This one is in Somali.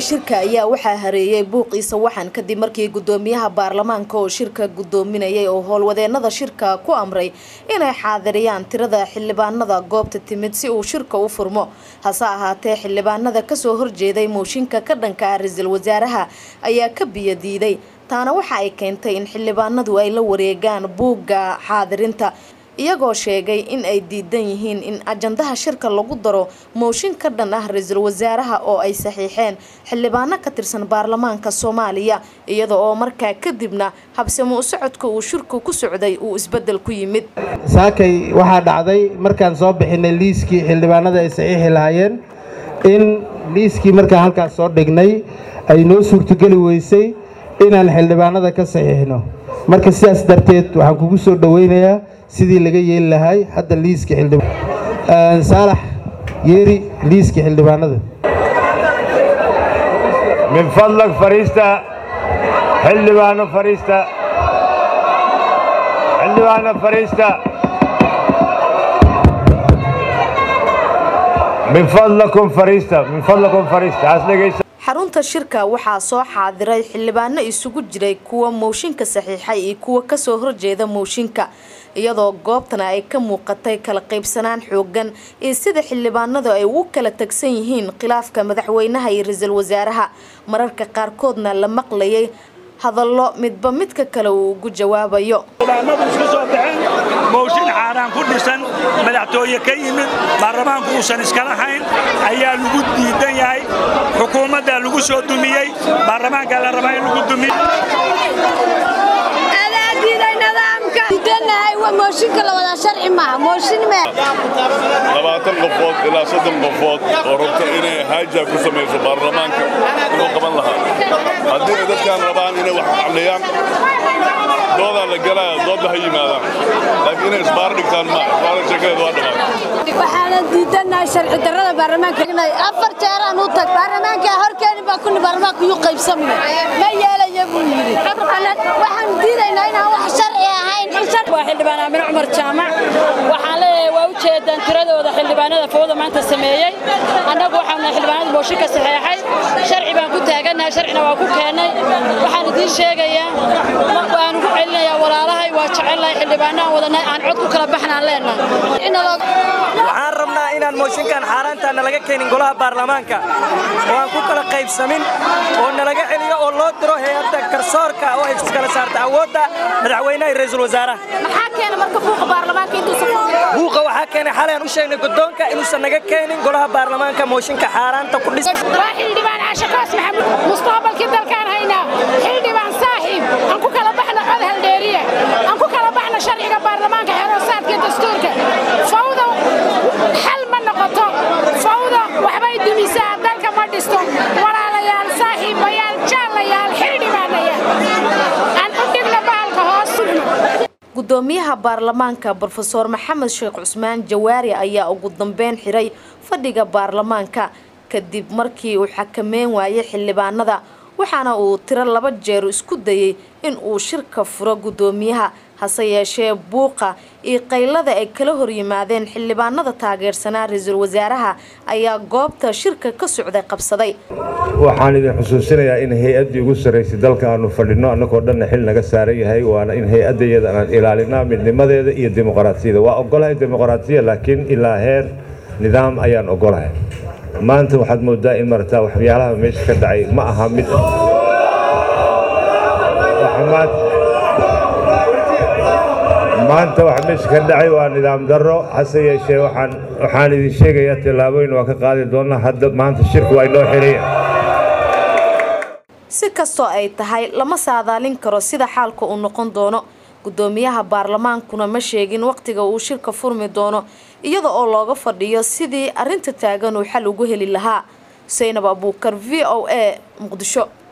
shirka ayaa waxaa hareeyay buuqiisa waxan kadib markii gudoomiyaha baarlamaanka oo shirka gudoominayay oo howlwadeenada shirka ku amray inay xaadiriyaan tirada xildhibaanada goobta timid si uu shirka u furmo hase ahaatee xildhibaanada kasoo horjeeday mooshinka ka dhanka ah ra-iisul wasaaraha ayaa ka biyadiiday taana waxa ay keentay in xildhibaanadu ay la wareegaan buugga xaadirinta iyagoo sheegay in ay diidan yihiin in ajandaha shirka lagu daro mooshin ka dhan ah ra-iisul wasaaraha oo ay saxiixeen xildhibaano ka tirsan baarlamaanka soomaaliya iyada oo markaa kadibna habsamo u socodka uu shirku ku socday uu isbedel ku yimid saakay waxaa dhacday markaan soo bixinay liiskii xildhibaanada ay saxiixi lahaayeen in liiskii markaan halkaas soo dhignay ay noo suurtogeli weysay inaan xildhibaanada ka saxiixno marka sidaas darteed waxaan kugu soo dhoweynayaa sidii laga yeeli lahay hadda liiska saalax yeeri liiska xildhibaanada min fadlag fariista xildhibaano fariista xildhibaano fariista min fadlakum fariista min fadlakum fariista as dhegaysa xarunta shirka waxaa soo xaadiray xildhibaano isugu jiray kuwa mooshinka saxiixay iyo kuwa kasoo horjeeda mooshinka iyadoo goobtana ay ka muuqatay kala qaybsanaan xoogan iyo sida xildhibaanadu ay ugu kala tagsan yihiin khilaafka madaxweynaha iyo ra-iisul wasaaraha mararka qaarkoodna la maqlayay hadallo midba midka kale uu ugu jawaabayo xildhibaanadu isku soo baxeen mooshin xaaraan ku dhisan madaxtooye ka yimid baarlamaanku uusan iskala hayn ayaa lagu diidan yahay xukuumadda lagu soo dumiyey baarlamaanka la rabaa in lagu dumiyo labaatan qofood ilaa soddon qofood oo rabta inay haaja ku samayso baarlamaanka inuu qaban lahaa haddii ay dadkaan rabaan inay wax xalliyaan doodaa la galaya doodda ha yimaadaan laakiin inay isbaar dhigtaan maa isbaara sheekadeeda waa dhammaan waxaana diidanahay sharci darrada baarlamaanka afar jeeraan u tag baarlamaanka horkeeni baa kuni baarlamaanka yuu qaybsamaya ma yeelaya buu yidhi waxaan diidaynaa inaan wax sharci ahayn waa xildhibaan aamin cumar jaamac waxaan leeyahay waa u jeedaan tiradooda xildhibaanada fowda maanta sameeyey annagu waxaanu xildhibaanada mooshinka saxeexay sharci baan ku taagannahay sharcina waa ku keennay waxaan idiin sheegayaa waan ugu celinayaa walaalahay waa jecelnahay xildhibaanaan wadanay aan cod ku kala baxnaan leenahay waxaan rabnaa inaan mooshinkan xaaraanta nalaga keenin golaha baarlamaanka oo aan ku kala qaybsamin oo nalaga celiyo oo loo diro hay-adda garsoorka oo ay iskala saarta awoodda madaxweynaha iyo ra-iisul wasaaraha buuqa waxaa keenay xalay aan u sheegnay guddoonka inuusan naga keenin golaha baarlamaanka mooshinka xaaraanta ku dhisan waa xildhibaan caashaqaas maxamuud mustaqbalkii dalkaan haynaa xildhibaan saaxiib aan ku kala baxno cod haldheeriya aan ku kala baxno sharciga baarlamaanka xeroosaadka dastuurka fawda xal ma noqoto fawda waxbay dumisaa dalka ma dhisto walaalayaal saaxiibayaal jaallayaal xildhibaanayaal aan u dhigno bahalka hoos gudoomiyaha baarlamaanka brofeor maxamed sheekh cusmaan jawaari ayaa ugu dambeyn xiray fadhiga baarlamaanka kadib markii uu xakameyn waayay xildhibaanada waxaana uu tiro laba jeer isku dayay in uu shirka furo gudoomiyaha hase yeeshee buuqa iyo qaylada ay kala horyimaadeen xildhibaanada taageersanaa ra-iisul wasaaraha ayaa goobta shirka ka socday qabsaday waxaan idin xusuusinayaa in hay-addii ugu sarraysay dalka aanu fadhinno annagoo dhanna xil naga saaran yahay waana in hay-adda iyada aan ilaalinaa midnimadeeda iyo dimuqraasiyada waa ogolahay dimuqraasiya laakiin ilaa heer nidaam ayaan ogolahay maanta waxaad moodaa in marataa waxyaalaha meesha ka dhacay ma aha mid maanta waxa meesha ka dhacay waa nidaam darro hase yeeshee waxaan waxaan idin sheegayaa tallaabooyin waa ka qaadi doonaa hadda maanta shirku waa inoo xiraya si kastoo ay tahay lama saadaalin karo sida xaalka uu noqon doono gudoomiyaha baarlamaankuna ma sheegin waqtiga uu shirka furmi doono iyada oo looga fadhiyo sidii arrinta taagan uu xal ugu heli lahaa xuseynab abuukar v o a muqdisho